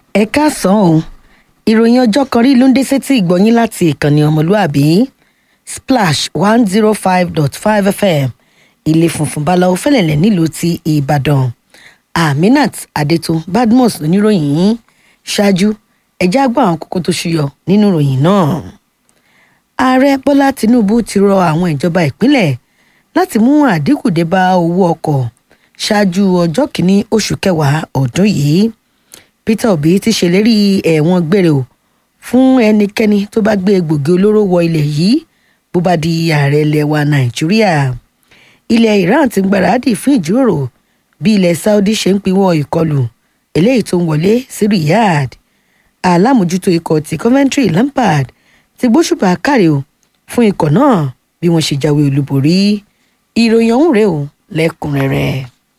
ẹ káàsán o ìròyìn ọjọ́ kan rí ló ń dé sétí ìgbọ̀nyín láti ìkànnì ọmọlúàbí splash one zero five dot five fm ilé funfun báláwo fẹlẹ̀lẹ̀ nílùú ti ìbàdàn aminat adétun badmus oníròyìn yìí ṣáájú ẹjẹ́ àgbà àwọn kókó tó ṣúyọ nínú ìròyìn náà ààrẹ bọ́lá tinubu ti rọ àwọn ìjọba ìpínlẹ̀ láti mú àdínkù dé bá owó ọkọ̀ ṣáájú ọjọ́ kìíní oṣù kẹwàá ọdún yìí peter obi ti ṣèlérí ẹ̀wọ̀n gbére o fún ẹnikẹ́ni tó bá gbé egbògi olóró wọ ilẹ̀ yìí bó bá di ààrẹ ilẹ̀ wa nàìjíríà ilẹ̀ iran ti ń gbáradì fún ìjíròrò bí ilẹ̀ saudi ṣe ń pinwọ́ ìkọlù eléyìí tó ń wọlé sí riyadh alámòjútó ikọ̀ ti coventry lampard ti gbóṣùbà káre o fún ikọ̀ náà bí wọ́n ṣe jáwé olúborí ìròyìn ọ̀hún rèé o lẹ́kùnrẹ́rẹ́.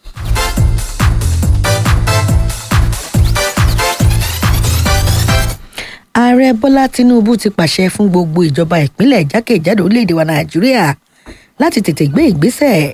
ààrẹ bọ́lá tinubu ti pàṣẹ fún gbogbo ìjọba ìpínlẹ̀ jákèjádò orílẹ̀-èdè wa nàìjíríà láti tètè gbé ìgbésẹ̀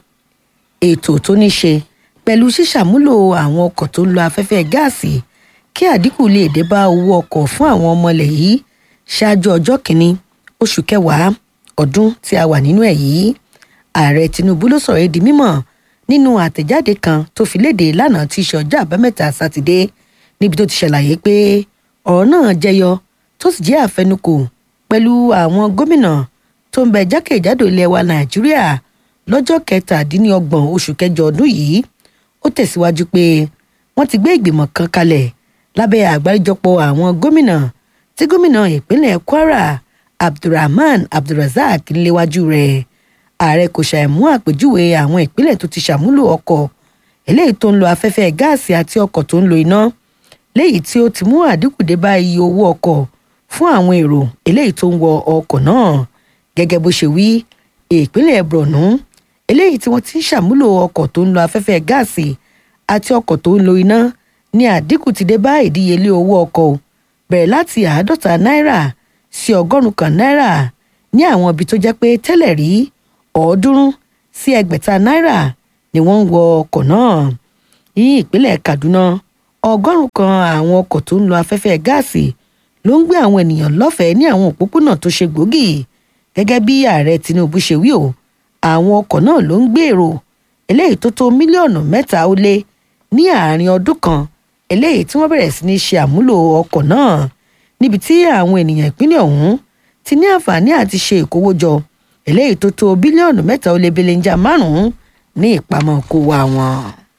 ètò tó ní ṣe pẹ̀lú ṣíṣàmúlò àwọn ọkọ̀ tó ń lo afẹ́fẹ́ gáàsì kí àdínkù lè dé bá owó ọkọ̀ fún àwọn ọmọ ilẹ̀ yìí ṣáájú ọjọ́ kìíní oṣù kẹwàá ọdún tí a wà nínú ẹ̀ yìí ààrẹ tinubu ló sọ̀rọ̀ di mímọ̀ nínú àtẹ̀jáde kan tó fi léde lánàá tí í ṣe ọjọ́ àbámẹ́ta sátidé níbi tó ti ṣàlàyé pé ọ̀rọ̀ náà jẹyọ tó sì jẹ́ àfẹnukò pẹ̀lú àwọn gómìnà tó ń bẹ jákèjádò ilẹ̀ wa nàìjíríà lọ́jọ́ kẹtàdínlọ́gbọ̀n oṣù kẹjọ ọdún yìí ó tẹ̀síwájú pé wọ́n ti gbé ìgbìmọ̀ kan kalẹ̀ lábẹ́ àgbáríjọpọ̀ àwọn gómìnà tí gómìnà ìpínlẹ̀ kwara abdulrahman abdulrasaq ń léwájú rẹ̀ ààrẹ kò ṣàìmú àpèjúwe àwọn ìpínlẹ̀ tó ti ṣàmúlò ọkọ̀ eléyìí tó ń lo afẹ́fẹ́ gáàsì àti ọkọ̀ tó ń lo iná léyìí tí ó ti mú àdínkù dé bá iye owó ọkọ̀ fún àwọn èrò eléyìí tó ń wọ ọkọ̀ náà gẹ́gẹ́ bó ṣe wí ìpínlẹ̀ borno eléyìí tí wọ́n ti ń ṣàmúlò ọkọ̀ tó ń lo afẹ́fẹ́ gáàsì àti ọkọ̀ tó ń lo iná ní àdínkù ti dé bá ìdíyelé owó ọkọ̀ bẹ̀rẹ̀ láti àádọ́ta náírà sí ọgọ́rùn-ún kan náírà ní àwọn ibi tó jẹ́ pé tẹ́lẹ̀ rí ọ̀ọ́dúnrún sí ẹgbẹ̀ta náírà ni wọ́n ń wọ ọkọ̀ náà ní ìpínlẹ̀ kaduna ọgọ́rùn-ún kan àwọn ọkọ̀ tó ń lo afẹ́fẹ́ gáàsì ló ń gbé àwọn ènìyàn lọ́fẹ̀ẹ́ ní àwọn òpópónà tó ṣe gbòógì gẹ́gẹ́ bí ààrẹ tinubu ṣe wí o àwọn ọkọ̀ náà ló ń gbé èrò eléyìí tó tó mílíọ̀nù mẹ́ta ó lé ní àárín ọdún kan eléyìí tí wọ́n bẹ̀rẹ̀ sí ní ṣe àmúlò ọkọ̀ náà níbi tí àwọn ènìyàn ìpínlẹ̀ ọ̀hún ti ní àǹfààní àti ṣe ìkówójọ eléyìí tó tó bílíọ̀nù mẹ́ta ó lé belenja márùn-ún ní ìpamọ́ kó wa wọn.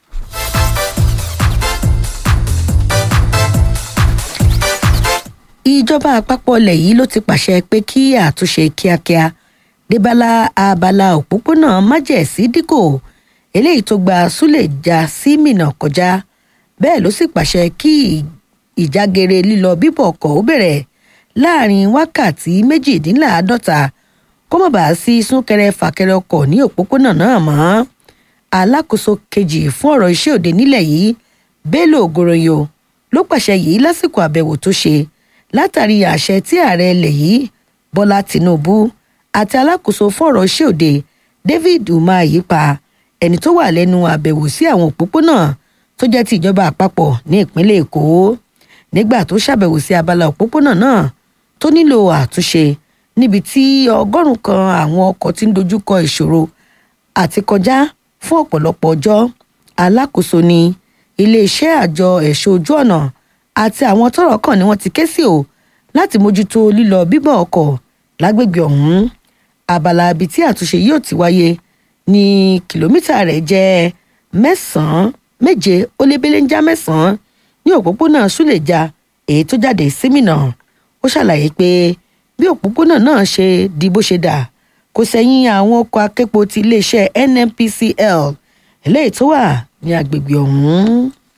ìjọba àpapọ̀ ilẹ̀ yìí ló ti pàṣẹ pé kí àtúnṣe kíákíá débálá abala òpópónà májẹ̀sí díkò eléyìí tó gba súlẹ̀já sí mìnà kọjá bẹ́ẹ̀ ló sì pàṣẹ kí ìjágere lílọ bíbọ̀ ọkọ̀ ó bẹ̀rẹ̀ láàrin wákàtí méjìdínláàádọ́ta kó má bàa sí súnkẹrẹ fàkẹrẹ ọkọ̀ ní òpópónà náà mọ́ alákòóso kejì fún ọ̀rọ̀ iṣẹ́ òde nílẹ̀ yìí bello ogoroyo ló pàṣẹ yìí lásìkò àbẹ̀wò tó ṣe látàrí àṣẹ tí ààrẹ ilẹ̀ yìí bọ́lá tìǹbù àti alákòóso fún ọ̀rọ̀ iṣẹ́ òde david umahi pa ẹni tó wà lẹ́nu àbẹ̀wò sí àwọn òpópónà tó jẹ́ ti ìjọba àpapọ̀ ní ìpínlẹ̀ èkó nígbà tó ṣàbẹ̀wò sí abala òpópónà náà tó nílò àtúnṣe níbi tí ọgọ́rùn-ún kan àwọn ọkọ̀ ti ń dojúkọ ìṣòro àti kọjá fún ọ̀pọ̀lọpọ̀ ọjọ́ alákòóso ni iléeṣẹ́ àjọ ẹ̀ṣọ́ ojú ọ̀nà àti àwọn tọ́rọ̀ kàn ni wọ́n ti ké sí o láti mójútó lílọ bíbọ̀ ọkọ̀ lágbègbè ọ̀hún abala ibi tí àtúnṣe yóò ti wáyé ní kìlómítà rẹ̀ jẹ́ mẹ́sàn-án méje ó lé belenja mẹ́sàn-án ní òpópónà súlẹ̀já èyí tó jáde símìnà ó ṣàlàyé pé bí òpópónà náà ṣe di bó ṣe dà kò sẹ́yìn àwọn ọkọ̀ aképo ti iléeṣẹ́ nnpcl eléyìí tó wà ní agbègbè ọ̀hún.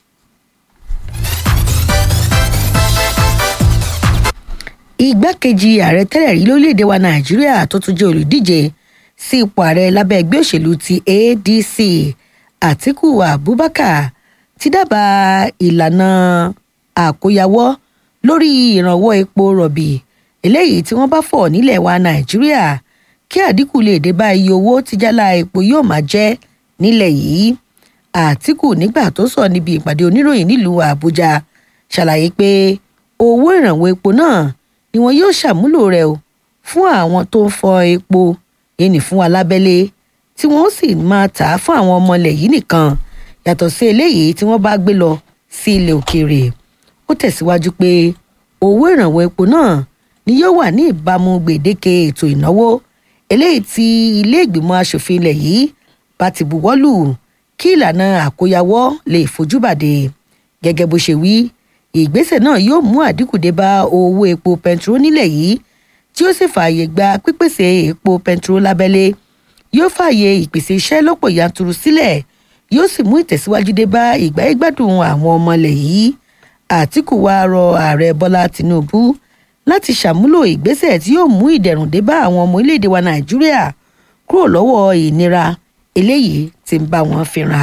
igbákejì ààrẹ tẹ́lẹ̀ rí lórílẹ̀‐èdè wa nàìjíríà tó tún jẹ́ olùdíje sí ipò ààrẹ lábẹ́ ẹgbẹ́ òṣèlú ti adc àtiku abubakar ti dábàá ìlànà àkóyawọ́ lórí ìrànwọ́ epo rọ̀bì eléyìí tí wọ́n bá fọ̀ nílẹ̀ wa nàìjíríà kí àdínkù lè dé bá iye owó tí jálá epo yóò máa jẹ́ nílẹ̀ yìí àtìkù nígbà tó sọ níbi ìpàdé oníròyìn nílùú àbújá ṣàlàyé pé owó ìrànwọ́ epo náà ni wọn yóò ṣàmúlò rẹ̀ o fún àwọn tó ń fọ epo yẹnì fún alábẹ́lé tí wọ́n sì máa tà á fún àwọn ọmọ ilẹ̀ yìí nìkan yàtọ̀ sí eléyìí tí wọ́n bá gbé lọ sí ilẹ̀ òkèèrè ó tẹ̀síwájú pé owó ìrànwọ́ epo náà ni yóò wà ní ìbámu gbèdéke ètò ìnáwó eléyìí tí ilé ìgbìmọ̀ asòfin ilẹ̀ yìí bá ti buwọ́lù kí ìlànà àkóyawọ́ lè fojúbàdé gẹ́gẹ́ bó ṣe wí ìgbésẹ̀ náà yóò mú àdínkù dé bá owó epo pẹntiró nílẹ̀ yìí tí ó sì fààyè gba pípèsè epo pẹntiró lábẹ́lé yóò fààyè ìpèsè iṣẹ́ lọ́pọ̀ yanturu sílẹ̀ yóò sì mú ìtẹ̀síwájú dé bá ìgbáyégbádùn àwọn ọmọ ilẹ̀ yìí àtìkù wa rọ ààrẹ bọ́lá tìǹbù láti ṣàmúlò ìgbésẹ̀ tí yóò mú ìdẹ̀rùn dé bá àwọn ọmọ orílẹ̀-èdè wa nàìjíríà kúrò lọ́wọ́ ìnira eléyìí tí ń bá wọn fínra.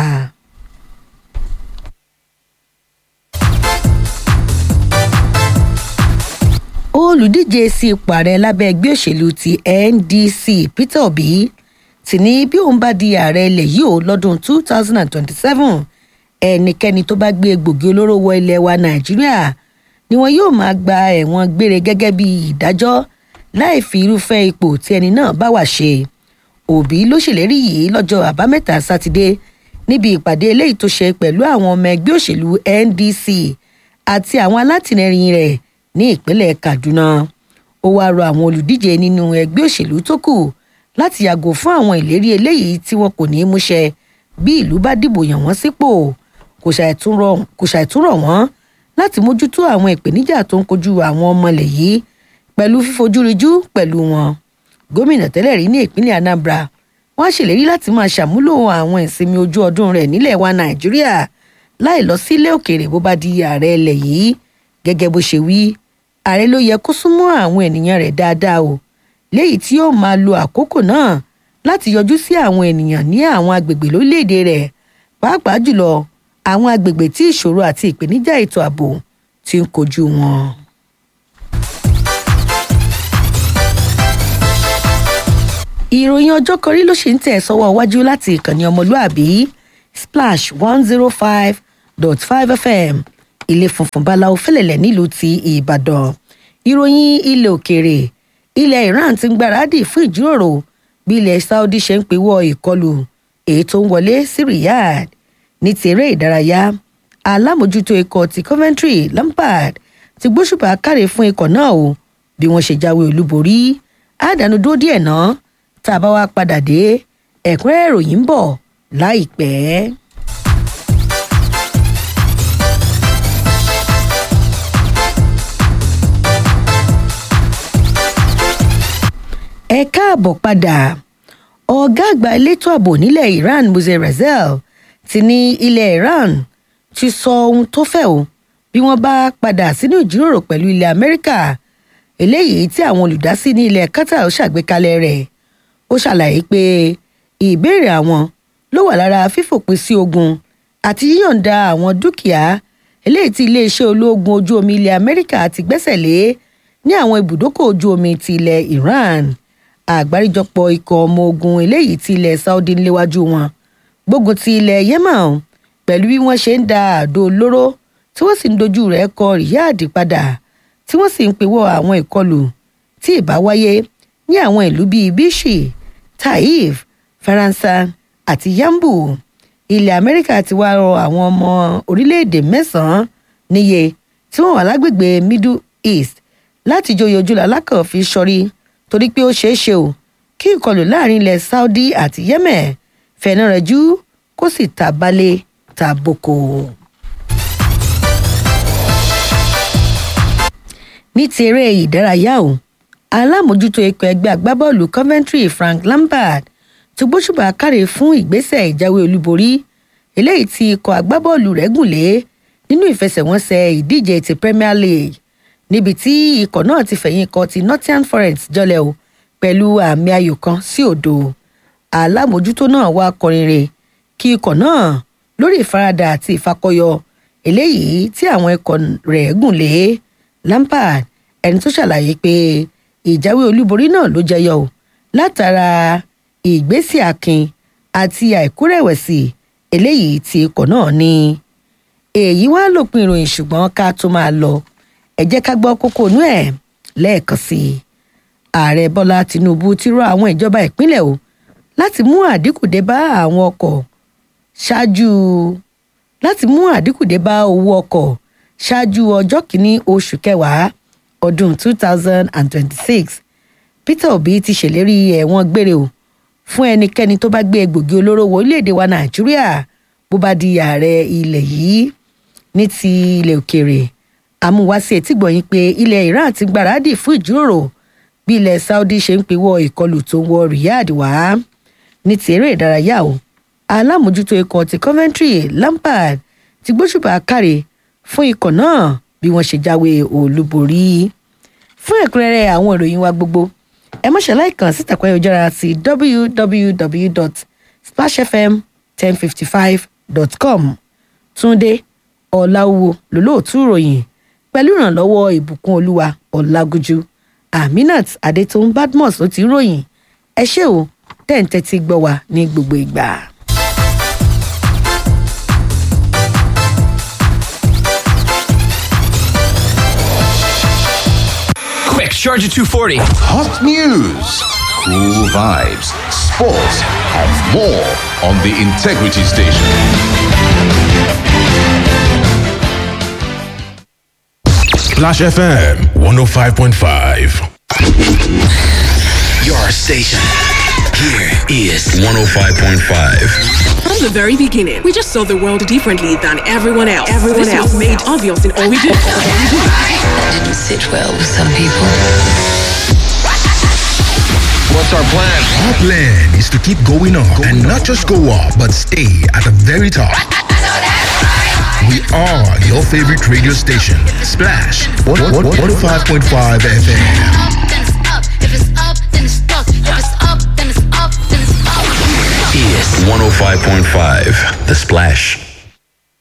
olùdíje sí ipò ààrẹ lábẹ́ ẹgbẹ́ òṣèlú ti ndc peter obi ti ní bí òun bá di ààrẹ ilẹ̀ yìí ó lọ́dún two thousand and twenty-seven ẹnikẹ́ni tó bá gbé egbògi olóró wọ ilẹ̀ wa nàìjíríà ni wọn yóò máa gba ẹ̀wọ̀n gbére gẹ́gẹ́ bí ìdájọ́ láì fi irúfẹ́ ipò tí ẹni náà bá wà ṣe òbí ló ṣèlérí yìí lọ́jọ́ àbámẹ́ta sátidé níbi ìpàdé eléyìí tó ṣe pẹ̀lú àwọn ọmọ ẹgbẹ́ òṣèlú ndc àti àwọn alátìlẹyìn rẹ̀ ní ìpínlẹ̀ kaduna ó wáá rọ àwọn olùdíje nínú ẹgbẹ́ òṣèlú tó kù láti yàgò fún àwọn ìlérí eléyìí tí wọn kò ní í múṣẹ bí ìlú bá dìbò yàn wọ́n sípò kò ṣàìtúrọ̀ wọ́n láti mójútó àwọn ìpèníjà tó ń kojú àwọn ọmọlẹ̀ yìí pẹ̀lú fífojúrijú pẹ̀lú wọn gómìnà tẹ́lẹ̀ rí ní ìpínlẹ̀ anambra wọ́n á ṣèlérí láti máa ṣàmúlò àwọn ìsinmi ojú ọdún rẹ̀ nílẹ̀ wa nàìjíríà láì lọ sílé òkèèrè bó bá di ààrẹ ilẹ̀ yìí gẹ́gẹ́ bó ṣe wí ààrẹ ló yẹ kó súnmọ́ àwọn ènìyàn rẹ̀ dáadáa o léyìí tí yóò máa lo àkókò náà láti yọjú sí àwọn ènìyàn ní àwọn agbègbè lórílẹ̀‐èdè rẹ̀ pàápàá jùlọ àwọn agbègbè tí ìṣòro àti ìpèníjà ètò ààbò ti ń kojú wọn. ìròyìn ọjọ́ kọrí ló ṣì ń tẹ̀ sọ́wọ́ iwájú láti ìkànnì ọmọlúàbí splash one zero five dot five fm ilé funfun báláwo fẹ́lẹ̀lẹ̀ nílùú ti ìbàdàn ìròyìn ilẹ̀ òkèèrè ilẹ̀ iran ti ń gbáradì fún ìjíròrò bí ilẹ̀ saudi ṣe ń pèwọ́ ìkọlù èyí tó ń wọlé sí riyadh ní ti eré ìdárayá alámòjútó ikọ̀ ti coventry lampard ti gbóṣùbà káre fún ikọ̀ náà o bí wọ́n ṣe jáwé olúborí àdánù dúró díẹ̀ náà tá a bá wá padà dé ẹ̀kúnrẹ́rẹ́ ìròyìn ń bọ̀ láìpẹ́. ẹ káàbọ̀ padà ọ̀gá àgbà elétò ààbò nílẹ̀ iran muze razel ti ní ilẹ̀ iran ti sọ ohun tó fẹ́ o bí wọ́n bá padà sínú ìjíròrò pẹ̀lú ilẹ̀ amẹ́ríkà eléyìí tí àwọn olùdásí ní ilẹ̀ qatar ṣàgbékalẹ̀ rẹ̀ ó ṣàlàyé pé ìbéèrè àwọn ló wà lára fífòpin sí ogun àti yíyọ̀ǹda àwọn dúkìá eléyìí tí iléeṣẹ́ ológun ojú omi ilẹ̀ amẹ́ríkà ti gbẹ́sẹ̀ lé ní àwọn ibùdókọ̀ ojú omi ti ilẹ̀ iran àgbáríjọpọ̀ ikọ̀ ọmọ ogun eléyìí tí ilẹ̀ saudi ń léwájú wọn gbógun ti ilẹ̀ yemen pẹ̀lú bí wọ́n ṣe ń da àdó olóró tí wọ́n sì ń dojú rẹ̀ kọ riyadh padà tí wọ́n sì ń pèwọ́ àwọn ìkọlù tí ì bá wáyé ní àwọn ìlú bíi bishi taif faransa àti yambu ilẹ̀ amẹ́ríkà ti wá rọ àwọn ọmọ orílẹ̀-èdè mẹ́sàn-án níye tí wọ́n wà lágbègbè middle east láti joyè ojúlọ alákànfin sọrí torí pé ó ṣeé ṣe o kí ìkọlù láàrin ilẹ̀ saudi àti yemen fẹ̀nà rẹ̀ jú kó sì ta balẹ̀ ta boko. ní ti eré ìdárayá o alámòjútó ikọ̀ ẹgbẹ́ agbábọ́ọ̀lù coventry frank lampard ti gbóṣùbà káre fún ìgbésẹ̀ ìjáwé olúborí eléyìí tí ikọ̀ agbábọ́ọ̀lù rẹ̀ gùn lé nínú ìfẹsẹ̀wọnsẹ̀ ìdíje ti premier league níbi tí ikọ̀ náà ti fẹ̀yìn ikọ̀ ti nottingham forest jọlẹ̀ o pẹ̀lú àmì ayò kan sí òdo alámòjútó náà wá kọrin rè kí ikọ̀ náà lórí ìfaradà àti ìfakọyọ eléyìí tí àwọn ikọ̀ rẹ̀ gùn lé lampard ẹni tó ṣàlàyé pé ìjáwé olúborí náà ló jẹyọ o látara ìgbésí akin àti àìkúrẹ̀wẹ̀sì eléyìí tí ikọ̀ náà ní èyí wá lòpin ìròyìn ṣùgbọ́n ká tó máa lọ ẹ jẹ́ ká gbọ́ kókó inú ẹ̀ lẹ́ẹ̀kan sí i ààrẹ bọ́lá tinubu ti rọ àwọn ìjọba ìpínlẹ̀ o láti mú àdínkù dé bá àwọn ọkọ̀ ṣáájú láti mú àdínkù dé bá owó ọkọ̀ ṣáájú ọjọ́ kìíní oṣù kẹwàá ọdún two thousand and twenty-six peter obi ti ṣèlérí ẹ̀wọ̀n gbére o fún ẹnikẹ́ni tó bá gbé egbògi olóró wọ orílẹ̀-èdè wa nàìjíríà bó bá di ààrẹ ilẹ̀ yìí ní ti ilẹ̀ òkèèrè àmúwáṣí etígbọ̀nyìn pé ilẹ̀ iran ti gbáradì fún ìjíròrò bí ilẹ̀ saudi ṣe ń pawọ́ ìkọlù tó ń wọ riyadh wá ní ti eré ìdárayá o alámòjútó ikọ̀ ti coventry lampard ti gbóṣùbà káre fún ikọ̀ náà bí wọ́n ṣe jáwé olúborí fún ẹ̀kúnrẹ́rẹ́ àwọn ìròyìn wa gbogbo ẹ má ṣàlàyé kan síta pé ojúra sí www.splashfm1055.com túnde ọ̀làwọ̀ lólóòtú ìròyìn pẹ̀lú ìrànlọ́wọ́ ìbùkún olúwa ọ̀làgújú aminat adétòun badmus ló ti ròyìn ẹ ṣé o tẹ́ǹtẹ́ ti gbọ́ wa ní gbogbo ìgbà. Quick, Charger 240. Hot news, cool vibes, sports, and more on the Integrity Station. Splash FM 105.5. Your station. Here is 105.5. From the very beginning, we just saw the world differently than everyone else. Everyone this else was made obvious in all we do. That didn't sit well with some people. What's our plan? Our plan is to keep going up and not just go up, but stay at the very top. We are your favorite radio station, Splash 105.5 FM. then it's up. If it's up, then it's stuck. If it's up, then it's up, then it's up. Is 105.5. The Splash.